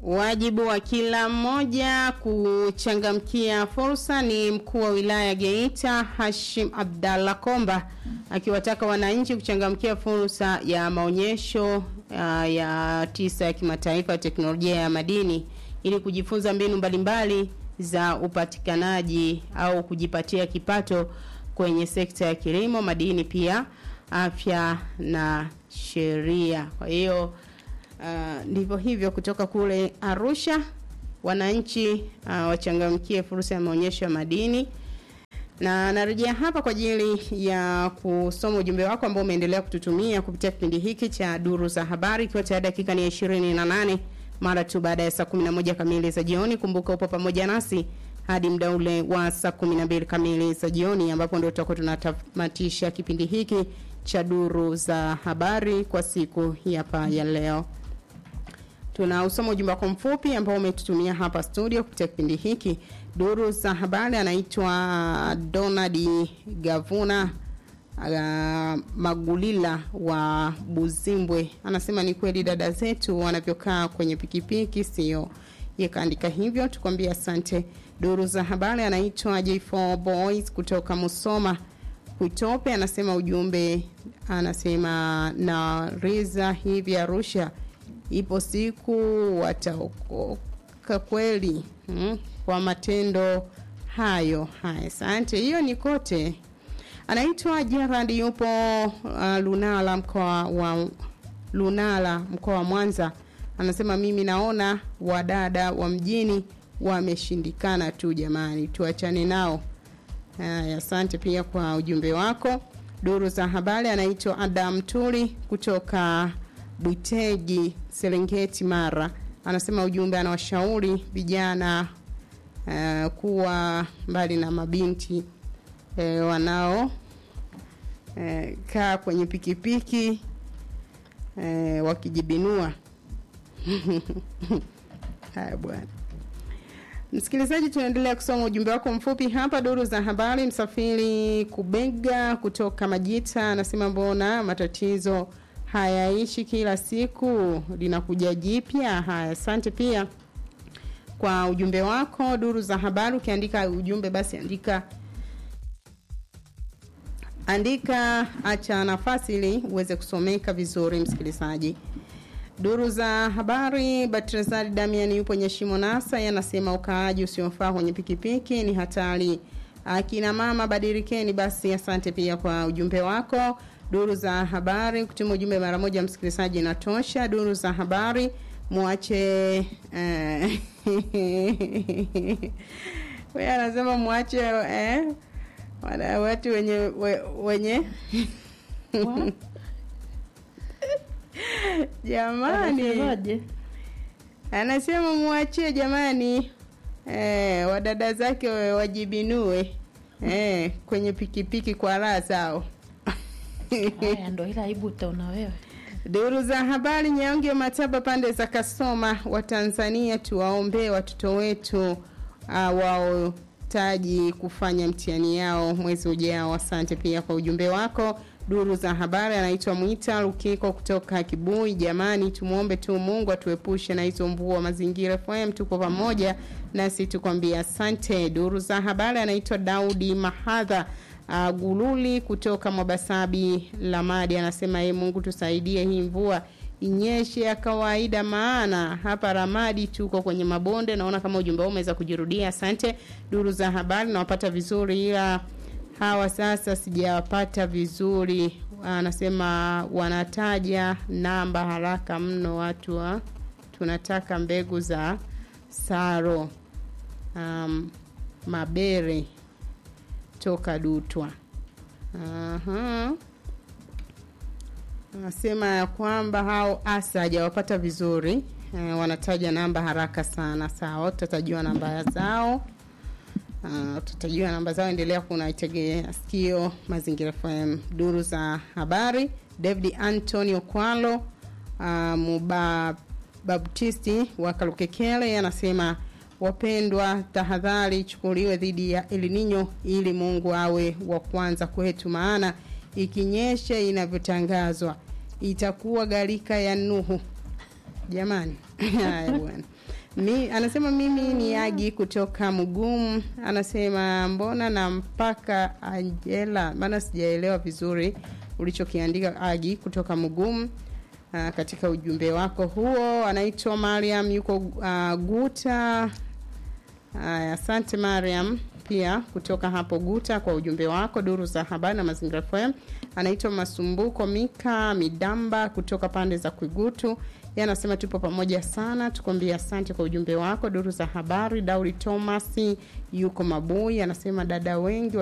Wajibu wa kila mmoja kuchangamkia fursa ni mkuu wa wilaya Geita Hashim Abdallah Komba akiwataka wananchi kuchangamkia fursa ya maonyesho uh, ya tisa ya kimataifa ya teknolojia ya madini ili kujifunza mbinu mbalimbali za upatikanaji au kujipatia kipato kwenye sekta ya kilimo, madini, pia afya na sheria. Kwa hiyo Uh, ndivyo hivyo kutoka kule Arusha, wananchi uh, wachangamkie fursa ya maonyesho ya madini, na narejea hapa kwa ajili ya kusoma ujumbe wako ambao umeendelea kututumia kupitia kipindi hiki cha duru za habari, ikiwa tayari dakika ni ya ishirini na nane mara tu baada ya saa 11 kamili za jioni. Kumbuka upo pamoja nasi hadi muda ule wa saa 12 kamili za jioni, ambapo ndio tutakuwa tunatamatisha kipindi hiki cha duru za habari kwa siku hapa ya leo. Tuna usoma ujumbe wako mfupi ambao umetutumia hapa studio kupitia kipindi hiki. Duru za habari anaitwa Donald Gavuna uh, Magulila wa Buzimbwe. Anasema ni kweli dada zetu wanavyokaa kwenye pikipiki sio. Yekaandika hivyo tukwambia asante. Duru za habari anaitwa J4 Boys kutoka Musoma. Kutope anasema ujumbe anasema na Riza hivi Arusha ipo siku wataokoka kweli hmm, kwa matendo hayo haya. Asante, hiyo ni kote. Anaitwa Gerard, yupo uh, Lunala mkoa wa Lunala mkoa wa Mwanza. Anasema mimi naona wadada wa mjini wameshindikana tu, jamani, tuachane nao. Haya, asante pia kwa ujumbe wako. Duru za habari anaitwa Adam Tuli kutoka Bwiteji, Serengeti, Mara. Anasema ujumbe, anawashauri vijana uh, kuwa mbali na mabinti uh, wanao uh, kaa kwenye pikipiki uh, wakijibinua. Haya bwana. Msikilizaji, tunaendelea kusoma ujumbe wako mfupi hapa. Duru za habari, msafiri Kubega kutoka Majita anasema mbona matatizo hayaishi kila siku, linakuja jipya. Haya, asante pia kwa ujumbe wako. Duru za habari, ukiandika ujumbe basi andika andika, acha nafasi ili uweze kusomeka vizuri, msikilizaji. Duru za habari, Batrazari Damian yupo Nyeshimo Nasa, yanasema ukaaji usiofaa kwenye pikipiki ni hatari. Akina mama badilikeni basi. Asante pia kwa ujumbe wako. Duru za habari, kutuma ujumbe mara moja msikilizaji inatosha. Duru za habari, mwache eh, wewe anasema mwache eh, wana watu wenye we, wenye jamani, Anasemaje? anasema mwachie jamani, eh, wadada zake wa- wajibinue eh, kwenye pikipiki kwa raha zao. Haya ndo ila aibu utaona wewe. Duru za habari Nyaonge Mataba pande za Kasoma wa Tanzania, tuwaombee watoto wetu uh, waotaji kufanya mtihani yao mwezi ujao. Asante pia kwa ujumbe wako. Duru za habari anaitwa Mwita Lukiko kutoka Kibui. Jamani, tumwombe tu Mungu atuepushe na hizo mvua. Mazingira FM tuko pamoja nasi tukwambia asante. Duru za habari anaitwa Daudi Mahadha Uh, Gululi kutoka Mwabasabi Lamadi anasema ye Mungu tusaidie hii mvua inyeshe ya kawaida, maana hapa Ramadi tuko kwenye mabonde. Naona kama ujumbe huu umeweza kujirudia. Asante. Duru za habari nawapata vizuri, ila hawa sasa sijawapata vizuri. Anasema wanataja namba haraka mno watu wa tunataka mbegu za saro um, mabere toka Dutwa. Aha. Anasema ya kwamba hao asa hajawapata vizuri e, wanataja namba haraka sana. Sawa, tutajua namba zao. Uh, tutajua namba zao, endelea kunaitegea sikio Mazingira FM. Duru za habari, David Antonio Kwalo uh, Muba Baptisti wa Kalukekele anasema wapendwa, tahadhari ichukuliwe dhidi ya El Nino ili Mungu awe wa kwanza kwetu, maana ikinyesha inavyotangazwa itakuwa gharika ya Nuhu. jamani haya bwana mi anasema mimi ni agi kutoka mgumu anasema mbona na mpaka angela maana sijaelewa vizuri ulichokiandika agi kutoka mgumu uh, katika ujumbe wako huo anaitwa mariam yuko uh, guta Aya, asante Mariam pia kutoka hapo Guta kwa ujumbe wako. Duru za habari na mazingira FM. Anaitwa Masumbuko Mika Midamba kutoka pande za Kwigutu. Yeye anasema tupo pamoja sana, tukwambia asante kwa ujumbe wako. Duru za habari. Dauri Thomas yuko Mabui anasema dada wengi